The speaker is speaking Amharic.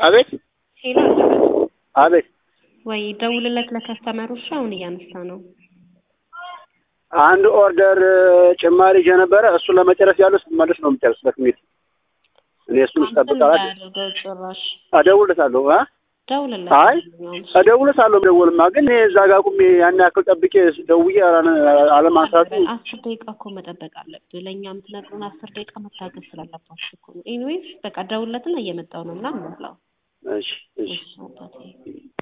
አቤት ሄሎ አለበት አቤት ወይ ደውልለት ለከስተመሮች አሁን እያነሳ ነው። አንድ ኦርደር ጭማሪ ይዤ ነበረ። እሱን ለመጨረስ ያለው ስትመለስ ነው የምጨርስበት ሚል እኔ እሱን ስጠብቅ አላት እንዳያደርገው ጭራሽ እደውልለታለሁ እ ደውልለት። አይ እደውልለታለሁ ደውልማ ግን እኔ እዛ ጋር ቁሜ ያን ያክል ጠብቄ ደውዬ አላነ- አለማንሳቱ አስር ደቂቃ እኮ መጠበቅ አለብህ። ለእኛ የምትነግሩን አስር ደቂቃ መታገስ ስላለባችሁ እኮ ነው። ኤኒዌይስ በቃ ደውልለትና እየመጣው ነው ምናምን ብለው እሺ እሺ እሺ አባቴ